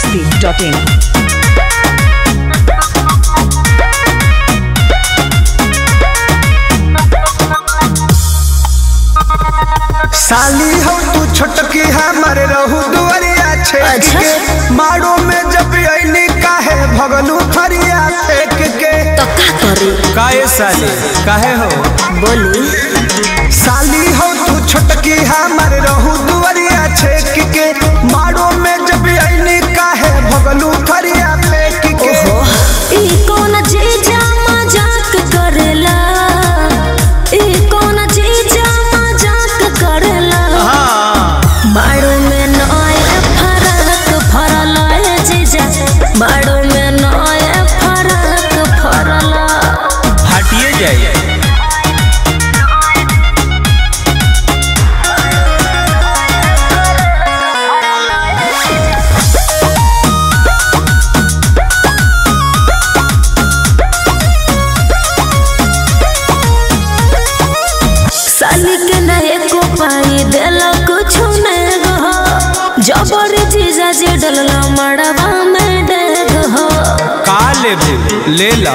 masti.in. साली हो तू छोटकी हमारे रहू दुआरिया छेक अच्छा। के मारो में जब अइनी काहे भगलू फरिया फेंक के तो का करी काहे साली काहे हो बोली साली हो तू छोटकी हमारे रहू दुआरिया छेक के मारो में जब अइनी काहे भगलू फरिया फेंक के ई कौन जीजा मजाक करेला ई कौन जीजा मजाक करेला मारो में नए फरक फरल है जीजा मारो में नए फरक फरल हटिए जाइए साली के नए को पाई देला कुछ नहीं हो जबर जीजा जे डलला मड़वा में डेग हो का लेबे ले ला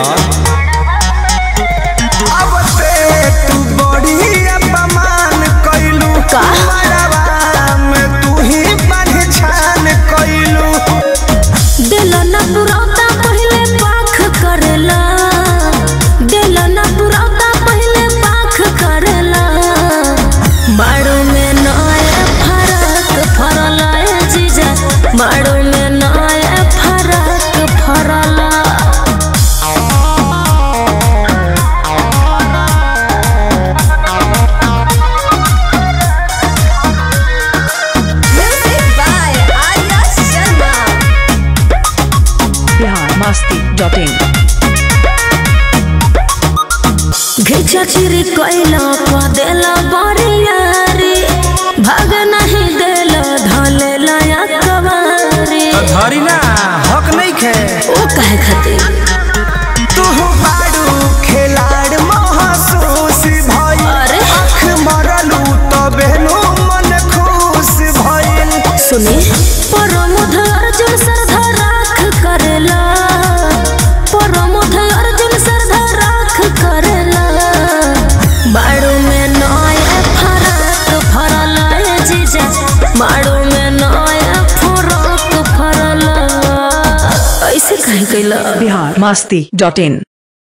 अब से तू बड़ी अपमान कइलू का? मरवा में तू ही पहचान कइलू दिल न पुरौता पहले पाख करेला दिल न पुरौता पहले पाख करेला मारो में नए फरक फरल है जीजा मारो में नए फरक फरल Bihar masti.in. घिचा चिरी कोइला को देला बरियारी भाग नहीं देला धलेला या कवारी धरी ना हक नहीं खे ओ काहे खातिर तू बाड़ू खिलाड़ महसूस भइल अरे। आँख मरलू तबे नु मन खुश भइल सुनी परमोध अर्जुन सरधा राख करेला परमोध अर्जुन सरधा राख करेला बाड़ू में नया फरक फरल है जीजा बाड़ू में नया फरक फरल ऐसे कहे कैला Bihar masti.in.